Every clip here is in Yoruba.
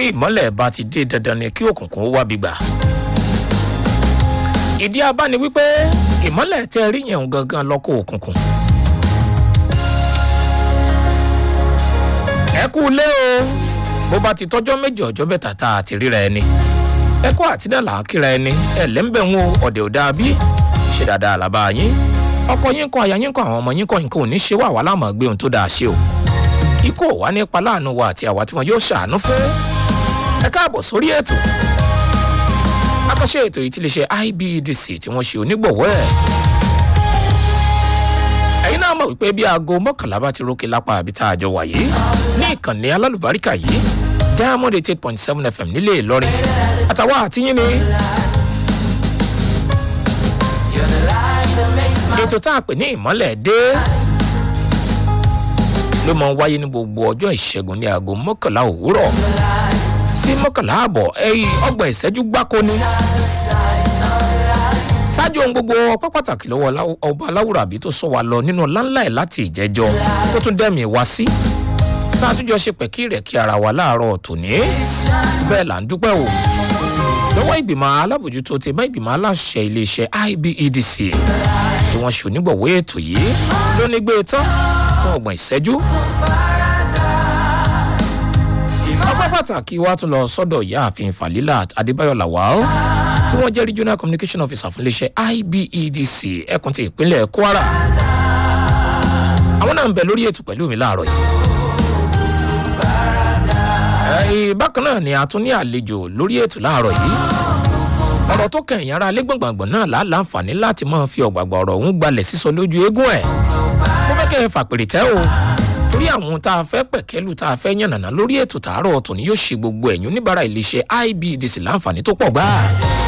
ìmọ́lẹ̀ bá ti dé dandan ni kí òkùnkùn ó wábi gbà. ìdí abá ni wípé ìmọ́lẹ̀ tẹ́ rí yẹn gangan lọ́kọ̀ òkùnkùn. ẹ kú lé o bó bá ti tọ́jọ́ méjì ọjọ́ mẹ́ta tá a ti ríra ẹni ẹ kó àtidàlà kíra ẹni ẹ lẹ́ńbẹ̀ ń wo ọ̀dẹ̀ ò dáa bí ṣe dáadáa làbá yín ọkọ yín kọ àyà yín kọ àwọn ọmọ yín kọ nǹkan ò ní ṣe wà wá láàmú gbé ohun tó dáa ṣe o ikú ò wá nípa láàánú wa àti àwa tí wọn yóò ṣàánú fún ẹ káàbọ̀ sórí ètò akọ́ṣẹ́ ètò yìí ti lè ṣe ibedc tí wọ́n ṣe onígbọ̀wọ́ ẹ̀ ẹ̀yin náà mọ̀ wípé bí aago mọ́kànlá bá ti rókè lápá àbí tá a jọ wà yìí ní ìkànnì alálùbáríkà yìí diamond eight point seven fm nílé ìlọrin àtàwọn àtìyín ni ètò tá a pè ní ìmọ́lẹ̀ dé ló máa ń wáyé ní gbogbo ọjọ́ ìṣẹ́gun ní aago mọ́kànlá òwúrọ̀ sí mọ́kànlá àbọ̀ ẹ̀yìn ọgbọ̀n ìṣẹ́jú gbáko ni. ṣáájú ohun gbogbo ọpẹ́ pàtàkì lọ́wọ́ ọba aláwùrọ̀ àbí tó sọ wa lọ nínú ọláńlá ẹ̀ láti ìjẹ́jọ́ tó tún dẹ́mi wá sí. tá a tún jọ ṣe pẹ̀kí rẹ̀ kí ara wa láàárọ̀ tòní. bẹ́ẹ̀ là ń dúpẹ́ o. lọ́wọ́ ìgbìmọ̀ alábòjútó ti bá ìgbìmọ̀ aláṣẹ iléeṣẹ́ ibedc tí wọ́n ṣe onígbọ̀wé ètò yìí ló ní gbé tán fún ọgbọ̀n ìṣẹ́jú. ọpẹ́ pàtàkì wa tún lọ sọ́dọ̀ ìyáàfin falilat adébáyọ̀ lawal tí wọ́n jẹ́ regional communication officer fún iléeṣẹ́ ibedc ẹkùn ti ìpínlẹ̀ kwara. àwọn náà ń bẹ lórí ètò pẹ̀lú mi láàárọ̀ yìí. bákan náà ni a tún ní àlejò lórí ètò láàárọ̀ yìí ọ̀rọ̀ tó kẹ̀yìn ara lẹ́gbọ̀ngbọ̀ngbọ̀n náà là láǹfààní láti máa fi ọ̀gbàgbà ọ̀rọ̀ òun gbalẹ̀ sísọ lójú eégún ẹ̀. mo fẹ́ kẹ́ ẹ fàpèrè tẹ́ o torí àwọn ohun tá a fẹ́ pẹ̀kẹ́lù tá a fẹ́ yànnàná lórí ètò tààrọ̀ ọ̀tọ̀ ni yóò ṣe gbogbo ẹ̀yìn oníbàárà iléeṣẹ́ ibdc láǹfààní tó pọ̀ gbáà.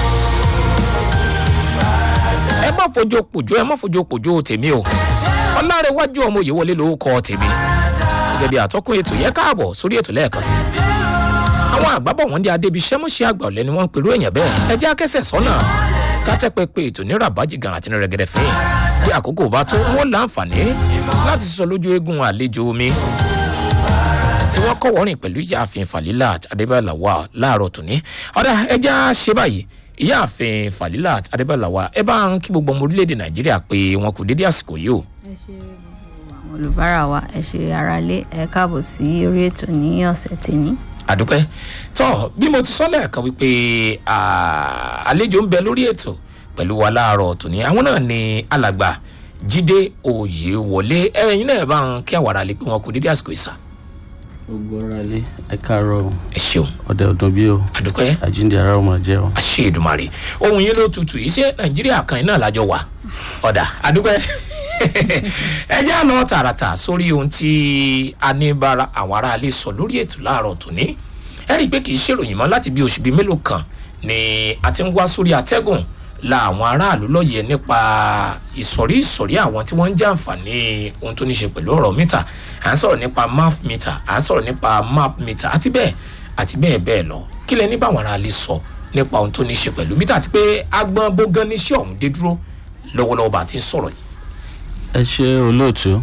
ẹ má fojú pòjó ẹ má fojú pòjó tèmi o ọlárẹ̀wájú ọmọ òye wọlé lórúkọ tèmi gẹ́gẹ́ bí àtọ́kùn ètò yẹ káàbọ̀ sórí ètò lẹ́ẹ̀kan sí i àwọn àgbábọ̀ wọn dé adébíṣẹ́ mọ́ṣẹ́ àgbà ọ̀lẹ́ ni wọ́n ń pẹ̀lú èèyàn bẹ́ẹ̀ ẹ jẹ́ akẹ́sẹ̀ sọ́nà kátẹ́ pépé ètò ní rabaji gan àti ní rẹ̀gẹ̀dẹ̀ fẹ́yìn bí àkókò bá tó wọ́n láǹfààní láti sọ lójú eégún àlejò omi tí wọ́n kọ́ wọ́rìn pẹ̀lú ìyáàfin falilat adébáyàláwà láàárọ̀ tòní ọ̀dà ẹ jẹ́ á ṣe báyìí ìyáàfin falilat adébáyàláwà ẹ bá ń kí gbogbo ọmọ orílẹ̀-èdè nàìjíríà pé wọn kò dédé àsìkò yìí o. ẹ ṣe àwọn olùbárà wa ẹ ṣe aráalé ẹ káàbọ̀ sí orí ètò ní ọ̀sẹ̀ tèmi àdúpẹ́ tọ́ bí mo ti sọ lẹ́ẹ̀kan wípé àlejò ń bẹ lórí ètò pẹ̀lú wa láàárọ̀ tòní àwọn náà ni alàgbà jíde òye wọlé ẹ̀yin náà bá ń kí àwọn ará lè pé wọn kò dédé àsìkò ìsà. gbogbo ara lé ẹ káàárọ ẹ ṣeun ọdẹ ọdún bí o àdúpẹ́ àjíǹde ara ọmọ jẹ o. àṣẹ ìdùmarè ohun yín ló tutù yìí ṣé nàìjíríà kan iná lájọ wà ọ̀dà àdúpẹ́ ẹ jẹ́ àlọ́ tààràtà sórí ohun tí a ní bára àwọn aráalé sọ lórí ètò láàárọ̀ tòní ẹ rí i pé kì í ṣèròyìn mọ́ láti bí oṣù bíi mélòó kan ni a ti ń wá sórí atẹ́gùn la àwọn aráàlú lọ́yẹ̀ nípa ìsọ̀rí ìsọ̀rí àwọn tí wọ́n ń jàǹfààní ohun tó ní ṣe pẹ̀lú ọ̀rọ̀ mítà à ń sọ̀rọ̀ nípa map mítà à ń sọ̀rọ̀ nípa map mítà àti bẹ́ẹ̀ àti bẹ́ẹ̀ bẹ́ẹ̀ lọ kí lẹ ní báwọn aráàlú sọ nípa ohun tó ní ṣe pẹ̀lú mítà àti pé agbọn bógan níṣẹ́ ọ̀hún dé dúró lọ́wọ́lọ́wọ́ bá ti ń sọ̀rọ̀ yìí. ẹ ṣe olóòtú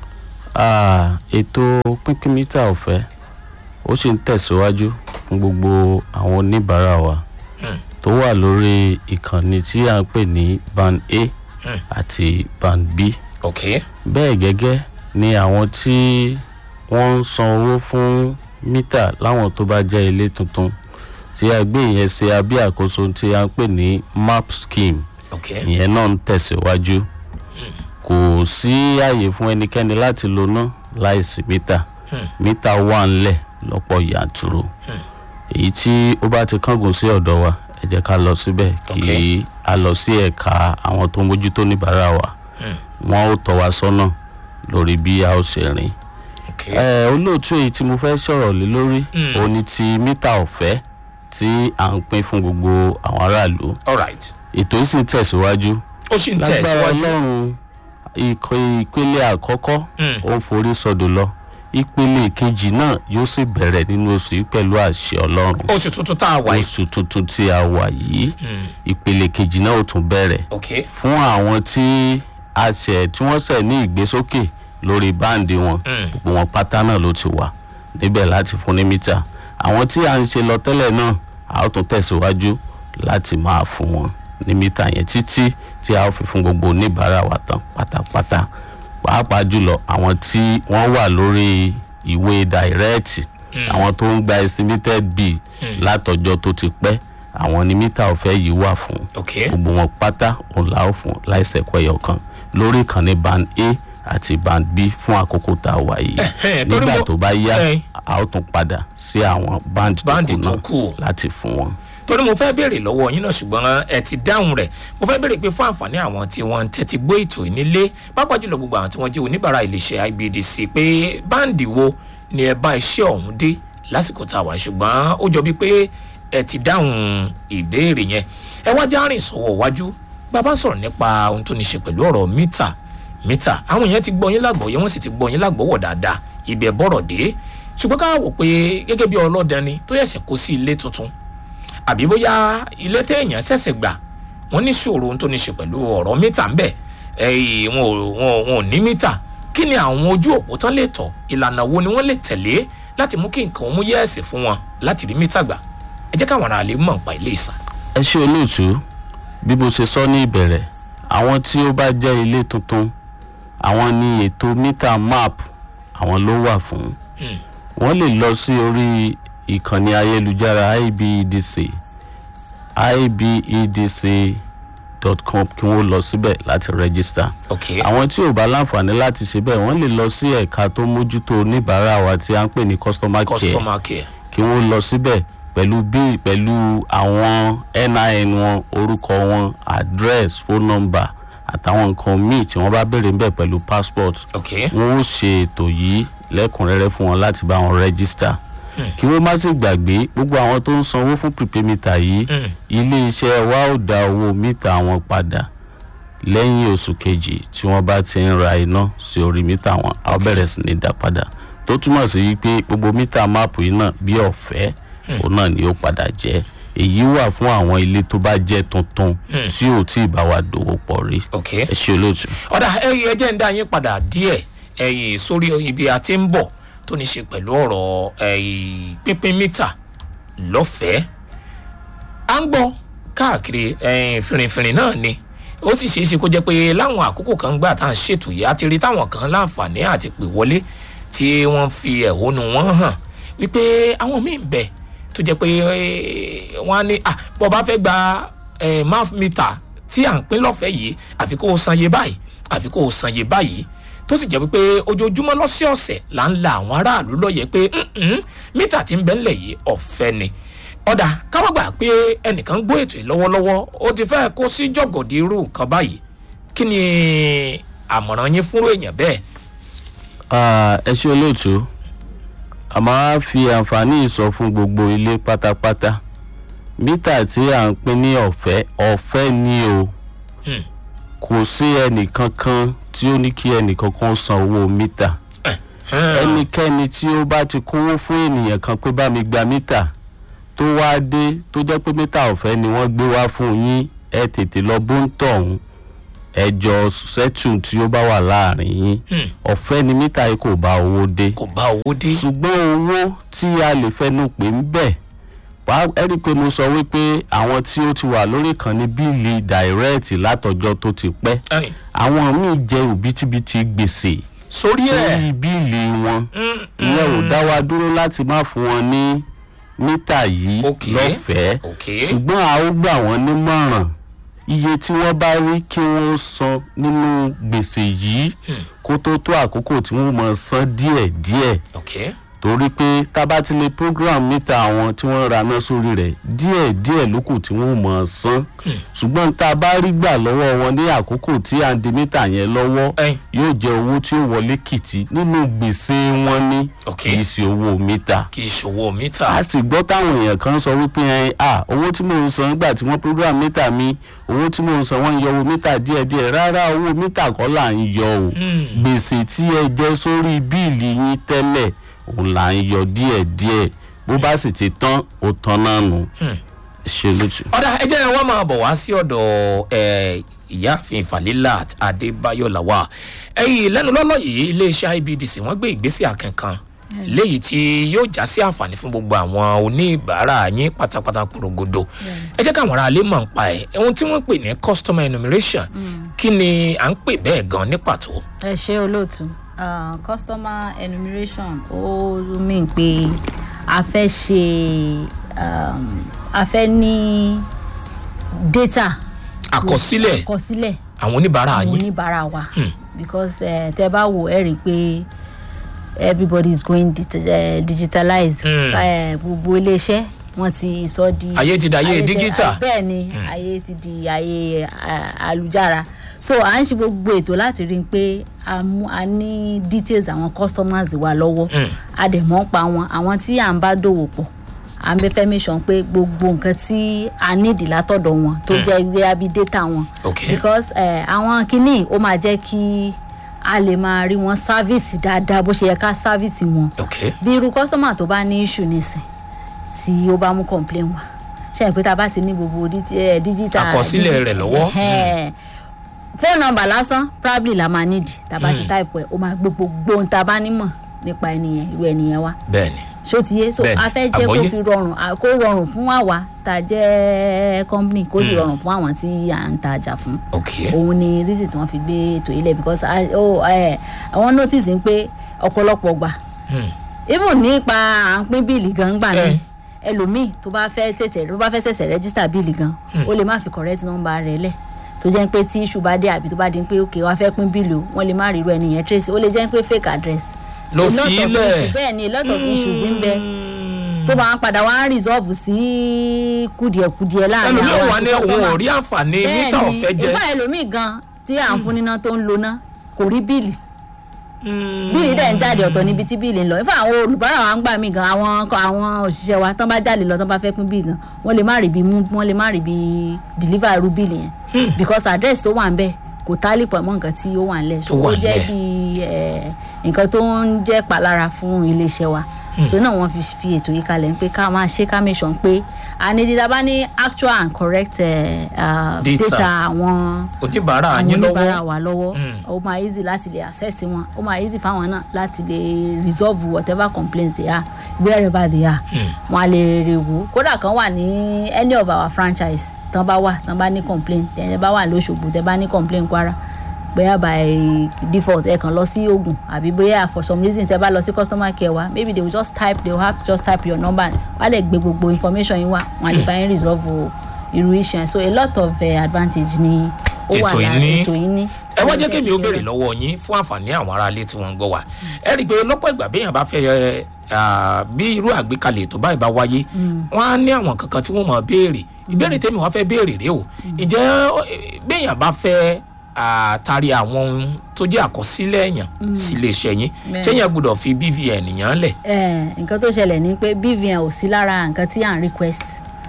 ètò pínpín mítà ọ̀fẹ́ ó sì ń tẹ̀síwájú fún gbogbo àwọn oníbàárà wa tó wà lórí ìkànnì tí à ń pè ní band a àti band b ok bẹ́ẹ̀ gẹ́gẹ́ ni àwọn tí wọ́n ń san owó fún mítà láwọn tó bá jẹ́ ilé tuntun tí a gbé ìyẹn ṣe abẹ́ àkóso tí a ń pè ní map scheme ok ìyẹn náà ń tẹ̀síwájú kò sí àyè fún ẹnikẹ́ni láti lo ná láìsí mítà mítà wà ńlẹ̀ lọ́pọ̀ yanturu èyí tí ó bá ti kángun sí ọ̀dọ̀ wa ẹ jẹ́ ká lọ síbẹ̀ kí Ok. a lọ sí ẹ̀ka àwọn tó ń mójútó níbàárà wa wọn ó tọ́ wa sọ́nà lórí bí a ó ṣe rìn ok ẹ olóòtú èyí tí mo fẹ́ sọ̀rọ̀ lé lórí Mm. òun ni ti mítà ọ̀fẹ́ tí à ń pín fún gbogbo àwọn aráàlú alright ètò yìí sì ń tẹ̀síwájú ó sì ń lágbára tẹ̀síwájú ọlọ́run ikọ̀ ìpele àkọ́kọ́ Mm. ó ń forí sọdọ̀ lọ ìpele kejì náà yóò sì bẹ̀rẹ̀ nínú oṣù yìí pẹ̀lú àṣẹ ọlọ́run oṣù tuntun tá a wà yìí oṣù tuntun tí a wà yìí Mm. ìpele kejì náà ó tún bẹ̀rẹ̀ ok fún àwọn tí a ṣẹ̀ tí wọ́n ṣẹ̀ ní ìgbésókè lórí báǹdì wọn Mm. gbogbo wọn pátá náà ló ti wà níbẹ̀ láti fún ní mítà àwọn tí à ń ṣe lọ tẹ́lẹ̀ náà a ó tún tẹ̀síwájú láti máa fún wọn ní mítà yẹn títí tí a ó fi fún gbogbo oníbàárà wa tán pátápátá pàápàá jùlọ àwọn tí wọ́n wà lórí ìwé dàírẹ́ẹ̀tì àwọn tó ń gba estimated bill látọjọ́ tó ti pẹ́ àwọn ní mítà ọ̀fẹ́ yìí wà fún ok gbogbo wọn pátá òun la ó fún láìsẹ̀kọ́ ẹ̀yọ̀ kan lórí ìkànnì band a àti band b fún àkókò tá a wà yìí Ẹ̀hẹ́n, torí nígbà mo- tó bá yá ẹ̀hìn. a ó tún padà sí àwọn band tó Báǹdì kù tó náà kù. láti fún wọn. torí mo fẹ́ béèrè lọ́wọ́ yín náà ṣùgbọ́n ẹ ti dáhùn rẹ̀ mo fẹ́ béèrè pé fún àǹfààní àwọn tí wọ́n ń tẹ́tí gbọ́ ètò ìnílé pápá jùlọ gbogbo àwọn tí wọ́n jẹ́ oníbàárà iléeṣẹ́ ibdc pé báǹdì wo ni ẹ bá iṣẹ́ ọ̀hún dé lásìkò tá a wà ṣùgbọ́n ó jọ bíi pé ẹ ti dáhùn ìbéèrè yẹn ẹ wá já rìn sọ̀wọ́ wájú bàbá sọ̀rọ̀ nípa ohun tó ní ṣe pẹ̀lú ọ̀rọ̀ mítà mítà àwọn èèyàn ti gbọ́ yín lágbọ̀ọ́yé wọ́n sì ti gbọ́ yín lágbọ̀ọ́wọ̀ dáadáa ibẹ̀ bọ̀rọ̀ dé ṣùgbọ́n ká wò pé gẹ́gẹ́ bí ọlọ́dẹni tó yẹ̀ṣẹ̀ kó sí ilé tuntun àbí bóyá ilé téèyàn ṣẹ̀ṣẹ̀ gbà wọ́n ní ṣòro ohun tó ní ṣe pẹ̀lú ọ̀rọ̀ mítà ń bẹ̀ ẹ̀yìn wọn ò wọn ò- wọn ò ní mítà kí ni àwọn ojú òpó tán lè tọ̀ ìlànà wo ni wọ́n lè tẹ̀lé láti mú kí nǹkan mú yẹ́ẹ̀sì fún wọn láti rí mítà gbà ẹ jẹ́ káwọn ará lè mọ̀ nípa ilé ìsà. ẹ ṣe olóòtú bí mo ṣe sọ ní ìbẹ̀rẹ̀ àwọn tí ó bá jẹ́ ilé tuntun àwọn ní ètò mítà map àwọn ló wà fún wọ́n lè lọ sí orí ìkànnì ayélujára ibedc ibedc.com kí wọ́n lọ síbẹ̀ láti rẹ́gísítà ok àwọn tí ò bá láǹfààní láti ṣe bẹ́ẹ̀ wọ́n lè lọ sí ẹ̀ka tó mójútó oníbàárà wa tí a ń pè ní customer care customer care kí wọ́n lọ síbẹ̀ pẹ̀lú bí pẹ̀lú àwọn nin wọn orúkọ wọn address phone number àtàwọn nǹkan míì tí wọ́n bá béèrè ńbẹ̀ pẹ̀lú passport ok wọ́n ó ṣe ètò yìí lẹ́kùnrẹ́rẹ́ fún wọn láti bá wọn register kí wọ́n má sì gbàgbé gbogbo àwọn tó ń sanwó fún prepaid mítà yìí ilé iṣẹ́ wa ó dá owó mítà wọn padà lẹ́yìn oṣù kejì tí wọ́n bá ti ń ra iná sí orí mítà wọn a ó bẹ̀rẹ̀ sí ní dá padà tó túmọ̀ sí wípé gbogbo mítà máàpù yìí náà bí ọ̀fẹ́ òun náà ni ó padà jẹ́ èyí wà fún àwọn ilé tó bá jẹ́ tuntun tí ò tí ì bá wa dòwò pọ̀ rí ok ẹ ṣe olóòtú. ọ̀dà ẹ̀yìn ẹjẹ́ ń dá yín padà díẹ̀ ẹ̀yìn sórí ibi a ti ń bọ̀ tó ní ṣe pẹ̀lú ọ̀rọ̀ ẹ̀yìn pínpín mítà lọ́fẹ̀ẹ́ à ń gbọ́ káàkiri ẹ̀yìn fìrìfìrì náà ni ó sì ṣeé ṣe kó jẹ́ pé láwọn àkókò kan gbà tá à ń ṣètò yìí á ti rí táwọn kan láǹfààní àti pè wọlé tí wọ́n fi ẹ̀hónú wọn hàn wípé àwọn míì ń bẹ tó jẹ́ pé eh, wọ́n á ní à bọ́ bá fẹ́ gba eh, math meter tí à ń pín lọ́fẹ̀ẹ́ yìí àfi kó o san iye báyìí àfi kó o san iye báyìí tó sì jẹ́ wípé ojoojúmọ́ lọ́sọ̀ọ̀sẹ̀ là ń la àwọn aráàlú lọ́yẹ̀ pé "Mm-mm, mítà tí ń bẹ ńlẹ̀ yìí ọ̀fẹ́ ni ọ̀dà káwọ́ gbà pé ẹnìkan gbọ́ ètò yìí lọ́wọ́lọ́wọ́ ó ti fẹ́ kó sí jọ̀gọ̀dì irú nǹkan báyìí kí ni àmọ̀ràn yín fúnrú èèyàn bẹ́ẹ̀ Ah, ẹ ṣe olóòtú a máa fi àǹfààní ìsọ fún gbogbo ilé pátápátá mítà tí à ń pín ní ọ̀fẹ́ ọ̀fẹ́ ni o Hmm. kò sí ẹnìkankan tí ó ní kí ẹnìkankan san owó mítà ẹnikẹ́ni tí ó bá ti kówó fún ènìyàn kan pé bá mi gba mítà tó wá dé tó jẹ́ pé mítà ọ̀fẹ́ ni wọ́n gbé wá fún yín ẹ tètè lọ bó ń tọ̀hún ẹjọ́ sẹ́tù tí ó bá wà láàrin yín ọ̀fẹ́ ni mítà yìí kò bá owó dé kò bá owó dé ṣùgbọ́n owó tí a lè fẹnu pè ń bẹ̀ wá ẹ rí i pé mo sọ wípé àwọn tí ó ti wà lórí ìkànnì bíìlì dàírẹ́ẹ̀tì látọjọ́ tó ti pẹ́ Ẹ̀yìn, àwọn míì jẹ òbítíbitì gbèsè sórí ẹ̀ sórí bíìlì wọn ìyẹn ò dá wa dúró láti má fún wọn ní mítà yìí Ok. lọ́fẹ̀ẹ́ Ok. ṣùgbọ́n a ó gbà wọ́n nímọ̀ràn iye tí wọ́n bá rí kí wọ́n san nínú gbèsè yìí kó tó tó àkókò tí wọ́n mọ̀ san díẹ̀díẹ̀ ok torí pé tábà ti lè program mítà àwọn tí wọ́n ra náà sórí rẹ̀ díẹ̀díẹ̀ ló kù tí wọ́n mọ̀ san ṣùgbọ́n tá a bá rí gbà lọ́wọ́ wọn ní àkókò tí à ń di mítà yẹn lọ́wọ́ Ẹ̀yìn. yóò jẹ́ owó tí ó wọlé kìtì nínú gbèsè wọn ní Ok. kì í ṣe owó mítà kì í ṣòwò mítà a sì gbọ́ táwọn èèyàn kan sọ wípé ẹ à owó tí mò ń san nígbà tí wọ́n program mítà mi owó tí mò ń san wọ́n ń yọ owó mítà díẹ̀díẹ̀ rárá owó mítà kọ́ là ń yọ o gbèsè tí ẹ jẹ́ sórí bíìlì yín tẹ́lẹ̀ òun là ń yọ díẹ̀díẹ̀ bó bá sì ti tán ó tán náà nù ṣe lójú. ọ̀dà ẹ jẹ́ wọ́n máa bọ̀ wá sí ọ̀dọ̀ ẹ̀, ìyáàfin falilat adébáyọ̀ làwà ẹ̀yìn lẹ́nu lọ́lọ́ yìí iléeṣẹ́ ibdc wọ́n gbé ìgbésẹ̀ akẹ́kàn léyìí tí yóò já sí àǹfààní fún gbogbo àwọn oníbàárà yín pátápátá porogodo ẹ jẹ́ káwọn aráalé mọ̀ ń pa ẹ̀ ohun tí wọ́n pè ní customer enumeration kí ni à ń pè bẹ́ẹ̀ gan ní pàtó. ẹ ṣe olóòtú uh, customer enumeration ó mean pé a fẹ́ ṣe um, a fẹ́ ní data àkọsílẹ̀ àkọsílẹ̀ àwọn oníbàárà àwọn yín oníbàárà wa because uh, tẹ bá wò ẹ rí i pé everybody is going dit uh, digitalized Mm. Eh, gbogbo iléeṣẹ́ wọ́n ti sọ di Ayé ti dayé ayé ti- digital. bẹ́ẹ̀ ni ayé ti di ayé uh, àlùjára so à ń ṣe gbogbo ètò láti rí i pé a mú a ní details àwọn customers wa lọ́wọ́ Mm. a dẹ̀ mọ́ pa wọn àwọn tí à ń bá dòwò pọ̀ à ń bẹ fẹ́ make sure pé gbogbo nǹkan tí a nídìí látọ̀dọ̀ wọn tó jẹ́ gbé abí data wọn Okay. because eh, àwọn kinní ó máa jẹ́ kí a lè máa rí wọn sáfíìsì dáadáa bó ṣe yẹ ká sáfíìsì wọn ok bí irú kọ́sọ́mà tó bá ní issue nísìn tí ó bá mú complain wá ṣe é pé tá a bá ti ní gbogbo digi- eh, digital Àkọsílẹ̀ rẹ̀ lọ́wọ́. Ẹhẹ́. phone number lásán probably la máa nídìí tá a bá ti type ẹ̀ ó máa gbé gbogbo ohun tá a bá nímọ̀ nípa ẹnìyẹn irú ẹnìyẹn wá bẹ́ẹ̀ ni ṣó ti yé so Bẹ́ẹ̀ni, a fẹ́ jẹ́ kó àgbọ́yé. fi rọrùn à- kó rọrùn fún àwa tá a jẹ́ company kó sì rọrùn fún àwọn tí à ń tajà fún ok òun ni reason tí wọ́n fi gbé ètò yìí lẹ̀ because I- oh, eh, àwọn notice ń pé ọ̀pọ̀lọpọ̀ gbà Hmm. even nípa à ń pín bíìlì gan gbà Eh. ní ẹlòmíì tó bá fẹ́ tètè tó bá fẹ́ ṣẹ̀ṣẹ̀ register bíìlì gan ó lè má fi correct number rẹ̀ lẹ̀ tó jẹ́ pé tí issue bá dé àbí tó bá di pé ok wàá fẹ́ pín bíìlì o wọ́n lè má rí irú ẹni yẹn trace ó lè jẹ́ pé fake address Ló A lot fi of lẹ̀. issues- bẹ́ẹ̀ ni a lot of issues ń bẹ tó máa ń padà wá ń resolve sí kùdìẹ̀kùdìẹ̀ láàrin ẹlòmíì wà àti ní òun customer ò rí àǹfààní mítà bẹ́ẹ̀ni ọ̀fẹ́ jẹ ìfá ẹlòmíì gan tí à ń fún níná tó ń lo ná kò rí bíìlì bíìlì dẹ̀ ń jáde ọ̀tọ̀ níbi tí bíìlì ń lọ ìfá àwọn olùbárà wa ń gbà mí gan àwọn àwọn òṣìṣẹ́ wa tán bá jáde lọ tán bá fẹ́ pín bíìlì gan wọ́n lè má rí bí mú wọ́n lè má rí bí deliver irú bíìlì yẹn because address tó wà ń bẹ̀ kò tálì pọ̀ mọ́ nǹkan tí ó wà ń lẹ̀ so Tó wà ó jẹ́ ńlẹ̀. bí eh, nǹkan tó ń jẹ́ palára fún iléeṣẹ́ wa so náà wọ́n fi fi ètò yìí kalẹ̀ ń pé ká máa ṣe ká make sure pé ànídìí bá ní actual and correct eh, uh, Data. data àwọn oníbàárà àwọn yín oníbàárà lọ́wọ́ wa lọ́wọ́ ó máa easy láti lè access wọn ó máa easy fáwọn náà láti lè resolve whatever complaints they are wherever they are wọn á lè rè wò kódà kan wà ní any of our franchise tán bá wà tán bá ní complaint tẹ̀ bá wà lóṣogbo tẹ̀ bá ní complaint kwara bóyá by default ẹ kàn lọ sí ogun àbí bóyá for some reason tẹ bá lọ sí customer care wa maybe they will just type they will have to just type your number wọ́n á lè gbé gbogbo information yín wá wọ́n á lè bá yín resolve o irú issue yẹn so a lot of uh, advantage ni ó wà Ètò yìí lára ní. ètò yìí ní. ẹ wá jẹ́ So, kémi ó ṣe béèrè rẹ̀. lọ́wọ́ yín fún àǹfààní àwọn aráalé tí wọ́n ń gbọ́ wa ẹ rí i pé lọ́pọ̀ ìgbà béèyàn bá fẹ́ ẹ, à, bí irú àgbékalẹ̀ ètò báyìí bá wáyé wọ́n á ní àwọn kankan tí wọ́n máa béèrè ìbéèrè tèmi wọ́n fẹ́ béèrè rèé o ǹjẹ́ ọ, ẹ, béèyàn bá fẹ́ à, tari àwọn ohun tó jẹ́ àkọsílẹ̀ èèyàn sí iléeṣẹ́ yín Bẹ́ẹ̀. ṣé yẹn gbọ́dọ̀ fi bvn yàn lẹ̀ Eh, nǹkan tó ṣẹlẹ̀ ni pé bvn ò sí lára nǹkan tí à ń request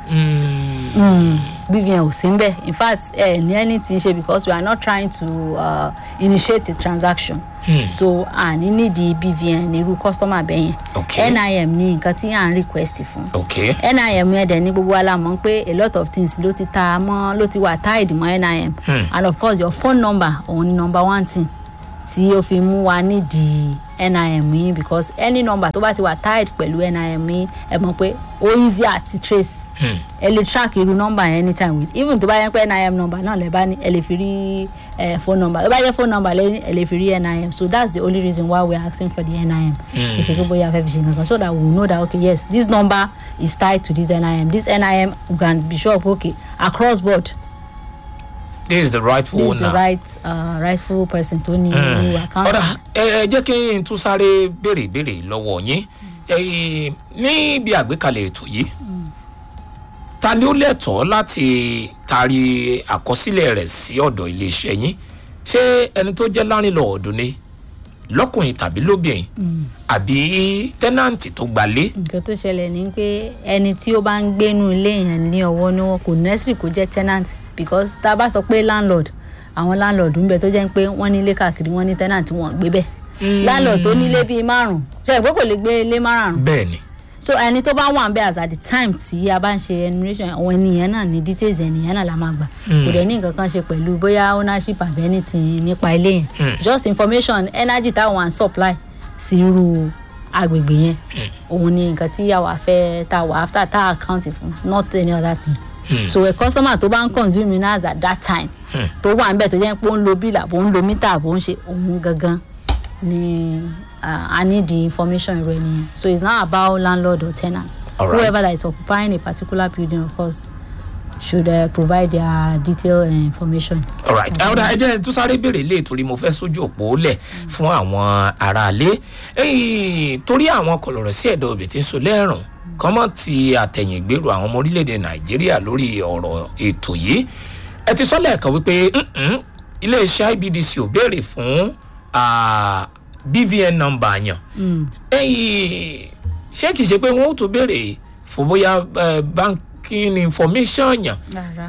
Mm, mm. bvn ò sí ń bẹ̀ in fact ẹ ní anything ṣe because we are not trying to uh, initiate a transaction Hmm. so àní nídìí bvn irú customer bẹ́ẹ̀ yẹn Okay. nim ní nǹkan tí à ń request fún ok nim yẹn dẹ̀ ní gbogbo wa la mọ̀ pé a lot of things ló ti ta mọ́ ló ti wà tied mọ́ nim Hmm. and of course your phone number òun ni number one thing tí ó fi mú wa nídìí nim yín because any number tó bá ti wà tied pẹ̀lú nim yín ẹ mọ̀ pé ó easy àti trace Hmm. ẹ lè track irú number yẹn anytime with even tó bá yẹ pé nim number náà lè bá ní ẹ lè fi rí eh, phone number tó bá yẹ phone number lẹ́yìn ẹ lè fi rí nim so that's the only reason why we are asking for the nim kì í ṣe pé bóyá a fẹ́ fi ṣe nǹkan kan so that we will know that okay yes this number is tied to this nim this nim we can be sure okay across board this is the rightful this is the owner. right uh, rightful person tó ní irú account. ọ̀rà ẹ ẹ jẹ́ kí n tún sáré béèrè béèrè lọ́wọ́ yín Ẹ, níbi àgbékalẹ̀ ètò yìí ta ni ó lẹ́tọ̀ọ́ láti taari àkọsílẹ̀ rẹ̀ sí ọ̀dọ̀ iléeṣẹ́ yín ṣé ẹni tó jẹ́ lárìnlọ́ọ̀dún ni lọ́kùnrin tàbí lóbìnrin àbí tẹ́nàǹtì tó gbalé nǹkan tó ṣẹlẹ̀ ni pé ẹni tí ó bá ń gbénu ilé yẹn ní ọwọ́ ni wọn kò necessary kó jẹ́ tenant because tá a bá sọ pé landlord àwọn landlord ń bẹ tó jẹ́ pé wọ́n nílé káàkiri wọ́n ní tenant wọn gbé bẹ́ẹ̀ landlord tó nílé bíi márùn-ún ṣe ìpé kò lè gbé ilé márùn-ún bẹ́ẹ̀ ni so ẹni tó bá wà ń bẹ as at the time tí a bá ń ṣe enumeration àwọn ènìyàn náà ní details ènìyàn náà la máa gbà kò dẹ̀ ní nǹkan kan ṣe pẹ̀lú bóyá ownership àbí anything nípa ilé yẹn just information energy táwọn à ń supply sí irú agbègbè yẹn òun ni nǹkan tí àwa fẹ́ tá a wà after tá a account fún not any other thing so a customer tó bá ń consume minerals at that time tó wà níbẹ̀ tó jẹ́ pé ó ń lo bill àbò ń lo meter àbò ń ṣe òun gangan ni uh, i need the information irú ẹni yẹn so it's not about landlord or tenant Alright. whoever that is occupying a particular building of course should uh, provide their detailed uh, information. alright ọ̀dà ẹ jẹ́ tún sáré béèrè lé torí mo fẹ́ sójú òpó lẹ̀ fún àwọn aráalé Ẹ́yìn, torí àwọn kọlọ̀rọ̀ sí ẹ̀dọ̀ òbí tí ń so lẹ́rùn kọ́mọ́ ti àtẹ̀yìngbèrò àwọn ọmọ orílẹ̀-èdè nàìjíríà lórí ọ̀rọ̀ ètò yìí ẹ ti sọ lẹ́ẹ̀kan wípé "Mm-mm, iléeṣẹ́ ibdc ò béèrè fún ah, bvn number yàn ẹ̀yìn ṣé kìí ṣe pé wọ́n ó tó béèrè fún bóyá eh, banking information yàn rárá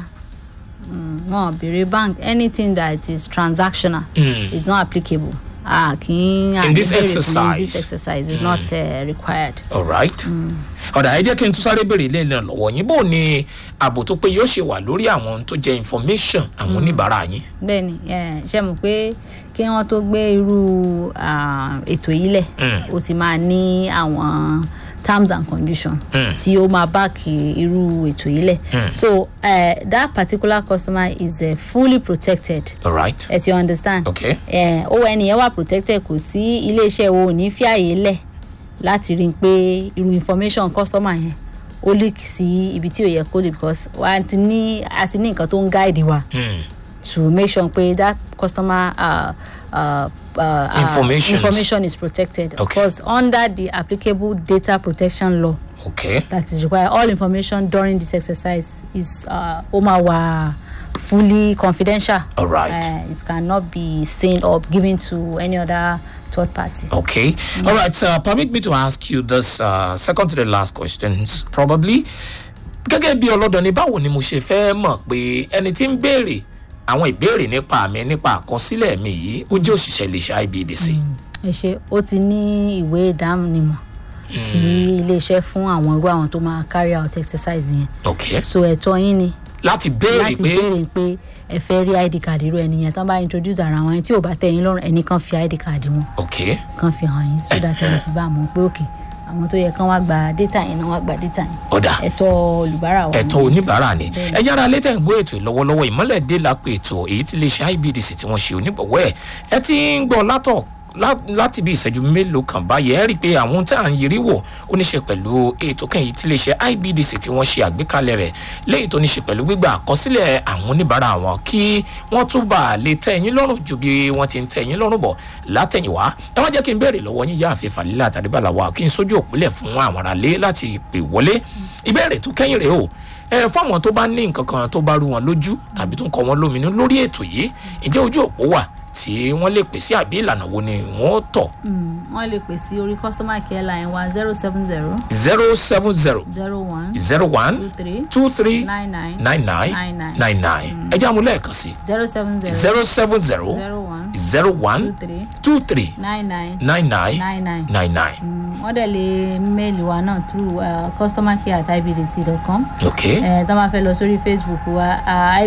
wọn béèrè bank anything that is transactional Mm. is not applicable ah kì í In this àní béèrè fún exercise. in this exercise is not uh, required. alright ọ̀dà ẹ jẹ́ kí n tún sáré béèrè ilé náà lọ́wọ́ yín bó ni ààbò tó pé yóò ṣe wà lórí àwọn ohun tó jẹ́ information àwọn oníbàárà yín. bẹ́ẹ̀ni eh, ṣe mọ̀ pé kí wọ́n tó gbé irú ah, ètò yìí lẹ̀ Mm. ó ti máa ní àwọn terms and conditions Mm. tí ó máa báàkì irú ètò yìí lẹ̀ so eh, that particular customer is uh, fully protected alright ẹ ti understand. Okay. ẹ owó ẹnìyẹn wà protected kò sí iléeṣẹ́ wo ò ní fi àyè lẹ̀ láti rí i pé irú information customer yẹn ó leak sí ibi tí ò yẹ kó lè because wa ti ní a ti ní nǹkan tó ń guide wa Hmm. to make sure pé that customer uh, uh, uh, Informations. information is protected. Okay. Of course, under the applicable data protection law okay that is required, all information during this exercise is uh, Omawa fully confidential. All right. Uh, it cannot be seen or given to any other third party. okay alright uh, permit me to ask you this uh, second to the last questions probably gẹ́gẹ́ bí ọlọ́dọ̀ ni báwo ni mo ṣe fẹ́ mọ̀ pé ẹni tí ń béèrè àwọn ìbéèrè nípa mi nípa àkọsílẹ̀ mi yìí ó jẹ́ òṣìṣẹ́ iléeṣẹ́ ibdc. ẹ ṣe ó ti ní ìwé ìdánimọ̀ tí iléeṣẹ́ fún àwọn irú àwọn tó máa carry out exercise yẹn okay so ẹ̀tọ́ yín ni láti béèrè láti pé béèrè pé ẹ fẹ́ rí id card irú ẹni yẹn tán bá introduce ara wọn yẹn tí ò bá tẹ̀ yín lọ́rùn ẹni kan fi id card wọn okay kan fi hàn yín so that ẹ fi bá a mọ̀ pé òkè àwọn tó yẹ kán wá gba data yẹn náà wá gba data yẹn ọ̀dà ẹ̀tọ́ olùbárà wa ẹ̀tọ́ oníbàárà ni ẹ yára létẹ̀ ń gbọ́ ètò ìlọ́wọ́lọ́wọ́ ìmọ́lẹ̀ dé lápò ètò èyí tí iléeṣẹ́ ibdc tí wọ́n ṣe onígbọ̀wọ́ ẹ̀ ẹ ti ń gbọ́ látọ̀ lá- láti bí ìṣẹ́jú mélòó kan báyìí ẹ rí i pé àwọn ohun tí à ń yiri wò ó ní ṣe pẹ̀lú ètò kan èyí tí iléeṣẹ́ ibdc tí wọ́n ṣe àgbékalẹ̀ rẹ̀ léyìí tó ní ṣe pẹ̀lú gbígbà àkọsílẹ̀ àwọn oníbàárà wọn kí wọ́n tún bá lè tẹ́ ẹ̀yìn lọ́rùn ju bí wọ́n ti ń tẹ́ ẹ̀yìn lọ́rùn bọ̀ látẹ̀yìnwá ẹ wá jẹ́ kí n béèrè lọ́wọ́ yín yáàfin fàlílà tàdébàlà wa kí n sójú òpìlẹ̀ fún àwọn aráalé láti pè wọlé ìbéèrè tó kẹ́yìn rèé o ẹ fáwọn tó bá ní nǹkan kan tó bá rú wọn lójú tàbí tó ń kọ wọn lóminú lórí ètò yìí ǹjẹ́ ojú òpó wà tí wọ́n lè pèsè àbí ìlànà wo ni wọ́n tọ̀ wọ́n lè pè sí orí customer care line wa zero seven zero zero seven zero zero one zero two one three two three nine nine nine nine nine nine ẹ jẹ́ àmúlẹ̀ kan sí zero seven zero zero seven zero zero one zero two one three two three nine nine nine nine nine nine. nine nine wọ́n dẹ̀ lè méèlì wa náà through uh, customercare at ibdc.com okay ẹ̀ tó máa fẹ́ lọ sórí facebook wa uh,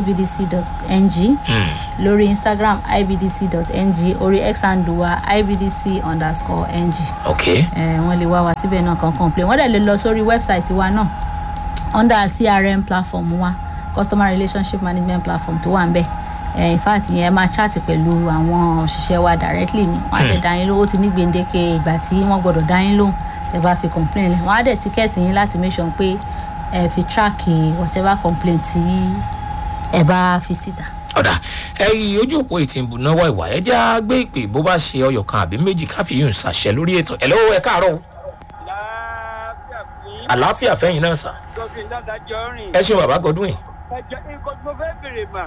ibdc.ng lórí instagram ibdc.ng orí x handle wa ibdc underscore ng okay ẹ̀ wọ́n lè wá wa síbẹ̀ náà kan complain wọ́n dẹ̀ lè lọ sórí website wa náà under crm platform wa customer relationship management platform tó wà ń bẹ̀ ẹ̀ in fact yẹn máa chat pẹ̀lú àwọn òṣìṣẹ́ wa directly ni wọ́n á dẹ̀ dá yín lóhùn ó ti ní gbèǹdéke ìgbà tí wọ́n gbọ́dọ̀ dá yín lóhùn tẹ́ bá fi complain lẹ̀ wọ́n á dẹ̀ tíkẹ́ẹ̀tì yín láti make sure pé ẹ fi track whatever complaint tí ẹ bá fi síta. ọ̀dà ẹ̀yìn ojú òpó ètí ìbùnáwó ìwà ẹ jẹ́ á gbé ìpè bó bá ṣe ọyọ̀ kan àbí méjì káfíyùn ṣàṣẹ lórí ètò ẹ̀ lọ́wọ́ ẹ káàárọ̀ o. láàbíà fún àlàáfíà fẹ́yìn náà sà gọ́fìn dáadájọ́ rìn. ẹ ṣeun bàbá godwin ẹjọ nǹkan tí mo fẹ́ bèrè mà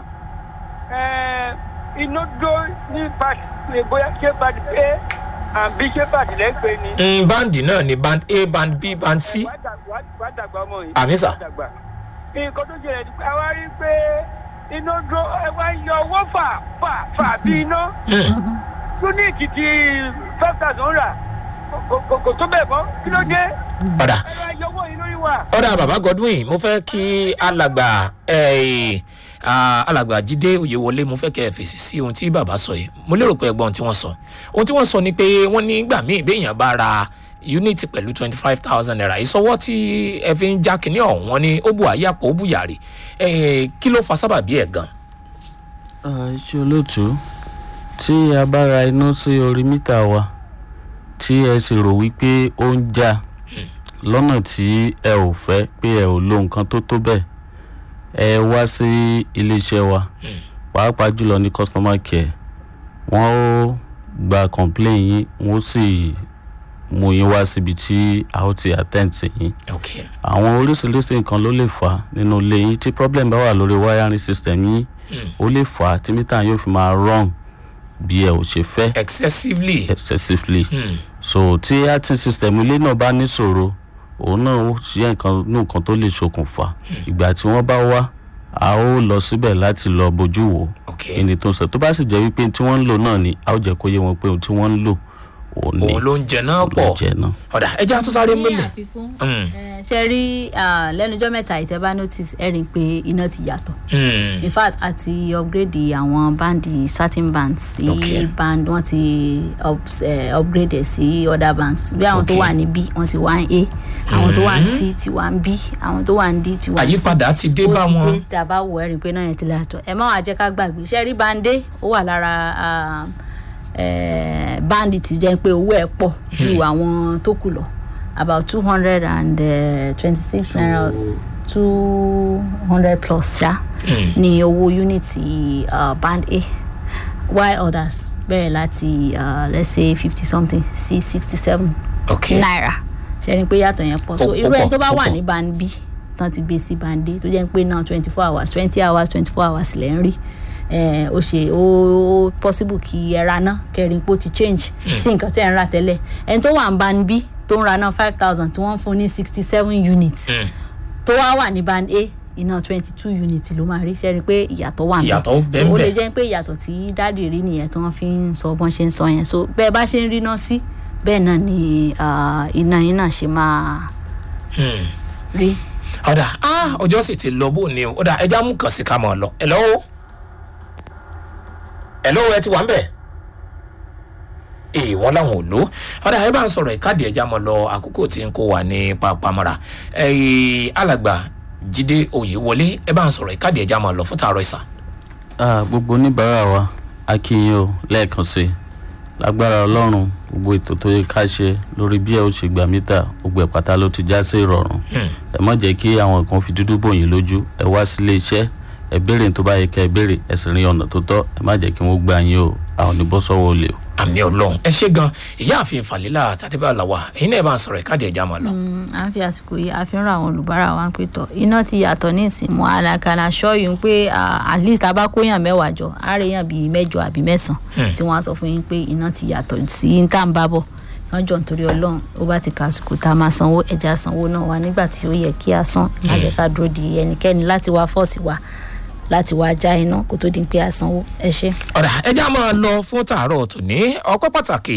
ẹ́ iná dó ní pàṣẹ bóyá ṣé pàṣẹ pé àbí ṣé pàṣẹ lẹ́gbẹ̀ẹ́ ni. Mm, báǹdì náà ni band a band b band c wàá dàgbà wàá dàgbà ọmọ yìí. Àmì sà. wàá dàgbà. nǹkan tó ṣẹlẹ̀ ni pé a wá rí i pé iná dó ẹ wá yọ owó fà fà fà bí iná. túnìkì ti five thousand rà kò- kò kò tó bẹ̀ mọ́ kí ló dé. ọ̀dà ẹ wá yọ owó yìí lórí wa. ọ̀dà bàbá godwin mo fẹ́ kí alàgbà eh, ah, alàgbà jíde oyèwọlé mo fẹ́ kẹ́ ẹ fèsì sí ohun tí bàbá sọ yìí mo lérò pé ẹgbọ́n tí wọ́n sọ ohun tí wọ́n sọ ni pé wọ́n ní gbà míì béèyàn bá ra unity pẹ̀lú twenty five thousand naira ìsọwọ́ tí ẹ fi ń já kínní ọ̀hún wọn ni ó bu àyàpọ̀ ó bu yàrá kí ló fa sábàbí ẹ̀ gan. iṣẹ́ olóòtú tí a bá ra iná sí orí mítà wa tí ẹ sì rò wípé ó ń já lọ́nà tí ẹ ò fẹ́ pé ẹ ò lo nǹkan tó tó bẹ́ẹ̀ ẹ wá sí iléeṣẹ́ wa pàápàá jùlọ ní customer care wọ́n ó gba complain yín wọ́n sì mú yín wá síbi tí a ó ti attend sí yín okay. àwọn oríṣiríṣi nǹkan ló lè fà á nínú ilé yín tí problem bá wà lórí wiring system yín ó lè fà á tí mítà yóò fi máa run bí ẹ ò ṣe fẹ́ excessively. excessively Hmm. so tí acting system ilé náà bá níṣòro òun náà ó ṣe nǹkan ní nǹkan tó lè ṣokùnfà ìgbà tí wọ́n bá wá a ó lọ síbẹ̀ láti lọ bójú wò okay. kíni tó ń sọ tó bá sì jẹ́ wípé tí wọ́n ń lò náà ni a ó jẹ́ kó yé wọn pé ohun tí wọ́n ń lò òun ni òun ló ń jẹ náà ló pọ̀ jẹ́ náà. ọ̀dà ẹja tó sáré ní mélòó. àfikún Mm. eh, ṣe rí ah, lẹ́nujọ́ mẹ́ta ìtẹ́bá notice ẹ rí i pé iná ti yàtọ̀ Hmm. in fact a ti upgrade àwọn bandi certain bands sí Okay. band wọ́n ti ups- eh, upgrade ẹ̀ sí other bands bí àwọn tó Okay. wà ní b wọ́n ti wá ń a àwọn tó wà ní c ti wá ń b àwọn tó wà ní d ti wá ń c àyípadà ti dé bá ó ti wọn. dé tàbá wọ ẹ̀rín pé náà yẹn ti láàtọ̀ ẹ má wàá jẹ́ ká gbàgbé ṣe rí bande ó wà lára ah, eh, bandi ti jẹ́ pé owó ẹ̀ pọ̀ ju àwọn tó kù lọ about two hundred and twenty six naira two hundred plus ṣá ní owó unity uh, band a while others bẹ̀rẹ̀ láti uh, let's say fifty something sí sixty seven okay. naira ṣe ni pé yàtọ̀ yẹn pọ̀ so Ó- ó irú ẹni pọ̀, tó bá ó wà pọ̀. ní band b tán ti gbé sí band d tó jẹ́ pé náà twenty four hours twenty hours twenty four hours lẹ́ ń rí eh, ó ṣe ó possible kí ẹ ra náà kẹrin pé ó ti change sí nǹkan tí ẹ ń rà tẹ́lẹ̀ ẹni tó wà ní band b tó ń ra náà five thousand tí wọ́n ń fún ní sixty seven units Hmm. tó wá wà ní band a iná twenty two units ló máa rí ṣe rí i pé ìyàtọ̀ wà níbẹ̀. Ìyàtọ̀ ń bẹ So, ó lè ńbẹ̀. jẹ́ pé ìyàtọ̀ tí dáàdì rí nìyẹn tí wọ́n fi ń sọ bọ́n ṣe ń sọ yẹn so bẹ́ẹ̀ bá ṣe ń rí náà sí bẹ́ẹ̀ náà ni ah, iná yín náà ṣe máa Hmm. rí. ọ̀dà ah, ọjọ́ sì ti lọ bó ni o ọ̀dà ẹja mú kàn sí ká mọ̀ ọ́ lọ. ẹ̀lọ́ o ẹ̀lọ́ o ẹ ti wà ń bẹ̀. ee wọn làwọn ò lò ọ̀dà ẹ bá ń sọ̀rọ̀ ìkádìí ẹja mọ̀ lọ àkókò tí ń kó wa ní pàpàmọ́ra ẹ̀ẹ́ alàgbà jíde oyèwọlé ẹ bá ń sọ̀rọ̀ ìkádìí ẹja mọ̀ lọ fún tààrọ̀ ìsà. Ah, gbogbo oníbàárà wa a kí yín o lẹ́ẹ̀kan sí i lágbára ọlọ́run gbogbo ètò tó yẹ ká ṣe lórí bí ẹ ó ṣe gbà mítà gbogbo ẹ̀ pátá ló ti já sí ìrọ̀rùn ẹ má jẹ́ kí àwọn kan fi dúdú bò yín lójú ẹ wá sílé iṣẹ́ ẹ béèrè tó bá yẹ ká ẹ béèrè ẹ sì rin ọ̀nà tó tọ́ ẹ má jẹ́ kí wọ́n gbà yín o àwọn oníbọ́sọ́wọ́ olè o. àmì ọlọrun ẹ ṣe gan ìyáàfin falila tàdébàlàwà ẹyin náà bá ń sọ̀rọ̀ ìkádìí ẹja mọ̀ lọ. à ń fi àsìkò yìí a fi ń ra àwọn olùbárà wa pé tọ iná ti yàtọ̀ ní ìsìnmọ́ alákàlà ṣọ́ọ̀yù pé ah, at least a bá kóyàn mẹ́wàá jọ á rí yàn bíi mẹ́jọ àbí mẹ́sàn-án tí wọ́n á sọ fún yín pé iná ti yàtọ̀ sí tá à ń bá bọ̀ lọ́jọ́ nítorí ọlọ́run ó bá ti kàsìkò tá a máa sanwó ẹja sanwó náà wá nígbà tí ó yẹ kí a san má jẹ́ ká dúró di ẹnikẹ́ni láti wá fọ́ọ̀sì wa láti wá já iná kó tó di pé a sanwó ẹ ṣe. ọ̀dà ẹja máa lọ fún tàárọ̀ tòní ọpẹ́ pàtàkì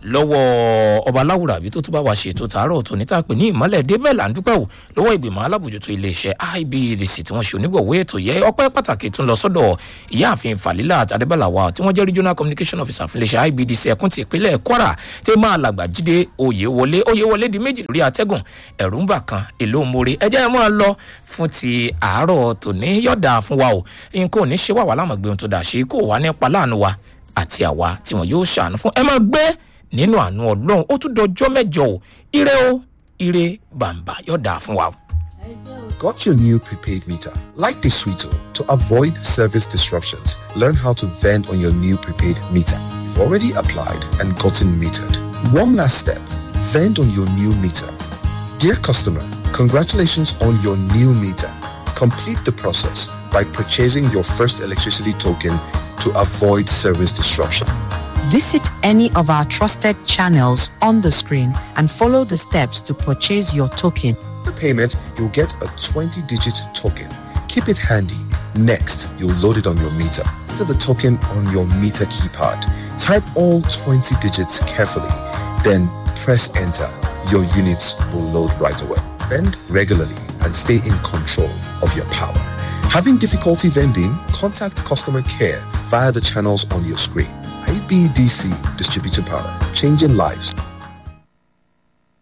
lọ́wọ́ ọba aláwùrà àbí tó tún bá wa ṣètò tàárọ̀ tòní tá a pè ní ìmọ̀lẹ̀ débẹ̀ là ń dúpẹ́ wò lọ́wọ́ ìgbìmọ̀ alábòjútó iléeṣẹ́ ibdc tí wọ́n ṣe onígbọ̀wé ètò yẹ ọpẹ́ pàtàkì tún lọ sọ́dọ̀ ìyáàfin falila adébàlàwà tí wọ́n jẹ́ regional communication officer fún iléeṣẹ́ ibdc ẹkùn ti ìpínlẹ̀ kwara tí máa làgbà jíde oyèwọlé oyèwọlé di méjì lórí atẹ́gùn ẹ̀rù ń bà kan èlò mórí ẹjẹ́ ẹ máa lọ fún ti àárọ̀ tòní yọ̀dà fún wa o nǹkan ò ní ṣe wà wà láwọn gbé ohun tó dà ṣe kó wà nípa láàánú wa àti àwa tí wọn yóò ṣàánú fún ẹ máa gbé nínú àánú ọlọ́run ó tún dọjọ́ mẹ́jọ o ire o ire bàǹbà yọ̀dà fún wa o. Got your new prepaid meter? Like the Sweeto, to avoid service disruptions, learn how to vend on your new prepaid meter. You've already applied and gotten metered. One last step, vend on your new meter. Dear customer, congratulations on your new meter. Complete the process by purchasing your first electricity token to avoid service disruption. Visit any of our trusted channels on the screen and follow the steps to purchase your token. The payment, you'll get a 20-digit token. Keep it handy. Next, you'll load it on your meter. Enter the token on your meter keypad. Type all 20 digits carefully, then press enter. Your units will load right away. Vend regularly and stay in control of your power. Having difficulty vending? Contact customer care via the channels on your screen. IBDC Distributed Power, changing lives.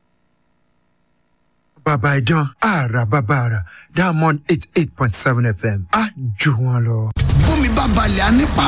bàbá ìdán àrà bàbá àrà diamond eight eight point seven fm á jù wọn lọ. bómi bá balẹ̀ á nípa